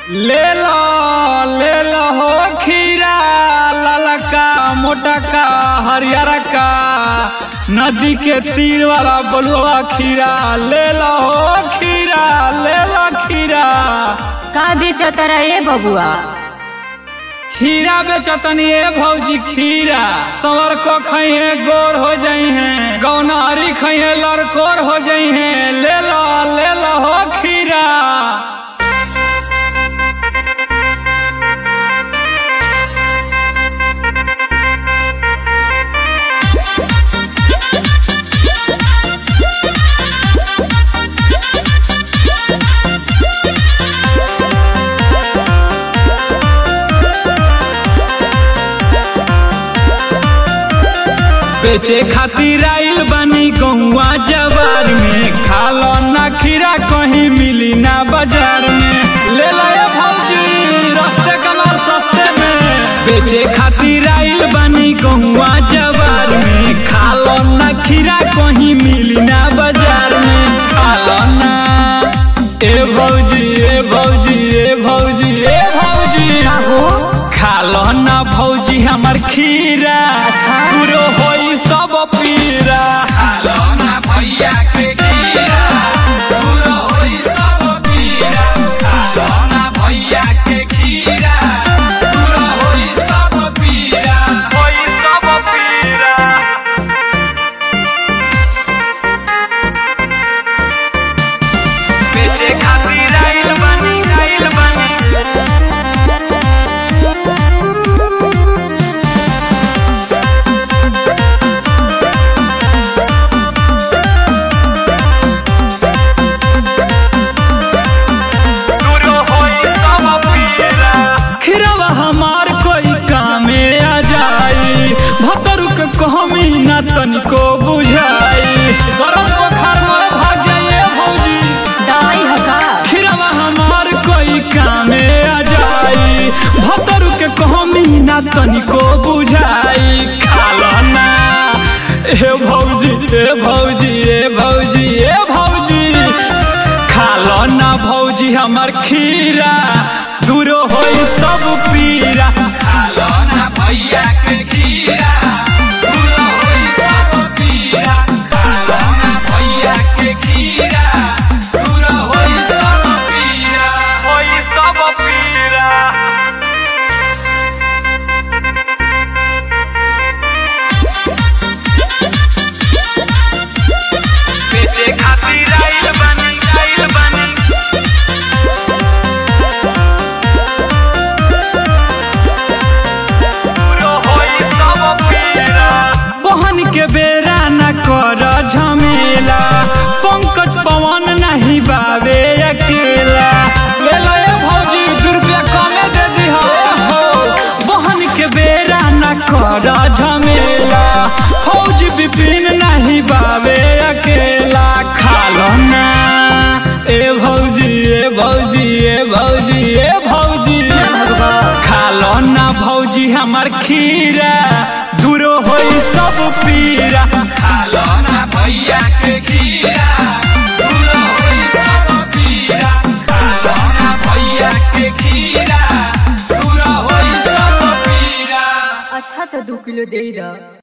ले लो ले लो हो खीरा ललका मोटका हरियर का नदी के तीर वाला बलुआ खीरा ले लो हो खीरा ले लो खीरा का बेचत रे बबुआ खीरा बेचतनी ए भौजी खीरा सवर को खइहे गोर हो जाई हैं गौनारी खइहे लड़कोर हो जाई हैं ले लो ले लो हो खीरा बेचे खातिर आइल बनी गौवा जवार में खालो ना खीरा कहीं मिली ना बाजार में ले लो ये भौजी रस्ते कमाल सस्ते में बेचे खातिर आइल बनी गौवा जवार में खालो ना खीरा कहीं मिली ना बाजार में खालो ना ए भौजी ए भौजी ए भौजी ए भौजी का हो खालो ना भौजी हमर खीरा अच्छा। पूरो होई सब पीरा खालो ना भैया के खीरा पूरो होई सब पीरा खालो ना भैया के खीरा पूरो होई सब पीरा होई सब पीरा बेचे खातिर आइल बनी आइल बनी खिरवा हमार कोई कामे आ जाई भतरू के कहमी ना तनिको बुझाई गरम बुखार में भाग जाइए भौजी दवाई हो का खिरवा हमार कोई कामे आ जाई भतरू के कहमी ना तनिको बुझाई खालो ना ए भौजी ए भौजी ए भौजी ए भौजी खालो ना भौजी हमर खीरा दूरो होई सब पीरा खालो ना भैया के खीरा दूरो होई सब पीरा खालो ना भैया के खीरा दूरो होई सब पीरा होई सब पीरा बेचे खातिर आइल बनी आइल बनी बहन के बेरा न कर झमेला पंकज पवन नहीं बावे अकेला ले लो ये भौजी दू रुपया कमे दे दी हो बहन के बेरा न कर झमेला फौज विपिन नहीं बावे अकेला खालो ना ए भौजी ए भौजी ए भौजी ए भौजी ना भगवा खालो ना भौजी हमर खीरा दूरो होई सब पीरा खालो ना भैया के खीरा दूरो होई सब पीरा खालो ना भैया के खीरा दूरो होई सब पीरा अच्छा तो दू किलो दे दा